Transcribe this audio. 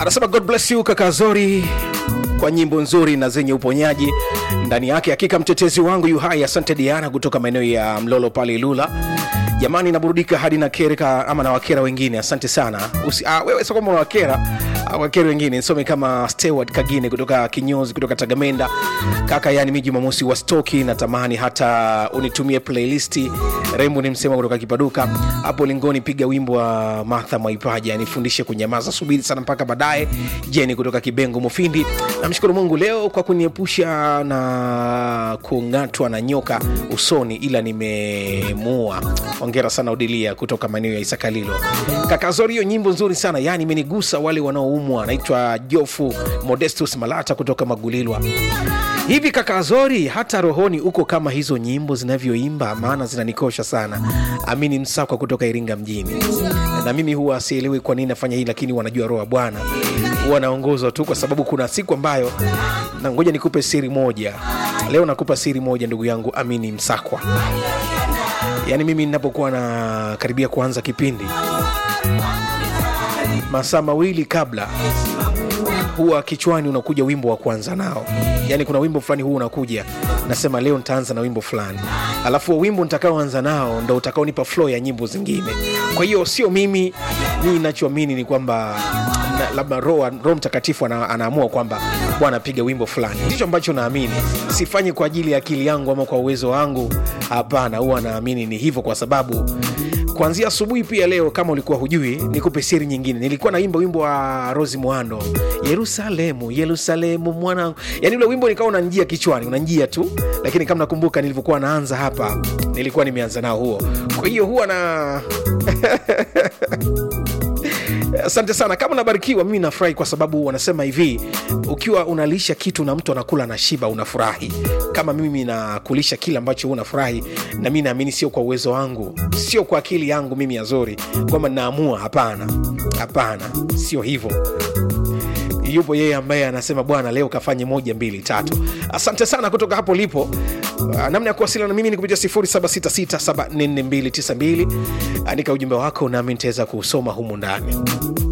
anasema god bless you kaka zori kwa nyimbo nzuri na zenye uponyaji ndani yake hakika mtetezi wangu yu hai asante diana kutoka maeneo ya mlolo pale ilula jamani naburudika hadi na kereka ama na wakera wengine asante sana Usi, ah, wewe sio kama wakera ah, wakera wengine nisome kama steward kagine kutoka kinyozi kutoka tagamenda kaka yani mi jumamosi wa stoki natamani hata unitumie playlisti rembo ni msema kutoka kipaduka hapo lingoni piga wimbo wa martha mwaipaja nifundishe kunyamaza subiri sana mpaka baadaye jeni kutoka kibengo mufindi namshukuru mungu leo kwa kuniepusha na kung'atwa na nyoka usoni ila nimemua ongera sana odilia kutoka maeneo ya isakalilo kakazori hiyo nyimbo nzuri sana yani imenigusa wale wanaoumwa naitwa jofu modestus malata kutoka magulilwa hivi kakazori hata rohoni uko kama hizo nyimbo zinavyoimba maana zinanikosha sana amini msakwa kutoka iringa mjini na mimi huwa sielewi kwa nini nafanya hii lakini wanajua roho ya bwana huwa naongozwa tu kwa sababu kuna siku ambayo na ngoja nikupe siri moja leo nakupa siri moja ndugu yangu amini msakwa yaani mimi ninapokuwa na karibia kuanza kipindi masaa mawili kabla huwa kichwani unakuja wimbo wa kuanza nao yaani kuna wimbo fulani huu unakuja nasema leo nitaanza na wimbo fulani alafu huo wimbo nitakaoanza nao ndo utakaonipa flow ya nyimbo zingine kwa hiyo sio mimi mii nachoamini ni kwamba na- labda roho roho mtakatifu ana, anaamua kwamba bwana piga wimbo fulani ndicho ambacho naamini sifanyi kwa ajili ya akili yangu ama kwa uwezo wangu hapana huwa naamini ni hivyo kwa sababu kuanzia asubuhi pia leo kama ulikuwa hujui nikupe siri nyingine nilikuwa naimba wimbo wa rosi mwando yerusalemu yerusalemu mwanangu yani ule wimbo nikawa unanjia kichwani unanjia tu lakini kama nakumbuka nilivyokuwa naanza hapa nilikuwa nimeanza nao huo kwa hiyo huwa na asante sana kama unabarikiwa mimi nafurahi kwa sababu wanasema hivi ukiwa unalisha kitu na mtu anakula na shiba unafurahi kama mimi nakulisha kile ambacho huu unafurahi na mi naamini sio kwa uwezo wangu sio kwa akili yangu mimi yazori kwamba naamua hapana hapana sio hivyo yupo yeye ambaye anasema bwana leo kafanye moja mbili tatu asante sana kutoka hapo lipo Uh, namna ya kuwasiliana na mimi ni kupitia 0766744292 andika ujumbe wako nami nitaweza kuusoma humu ndani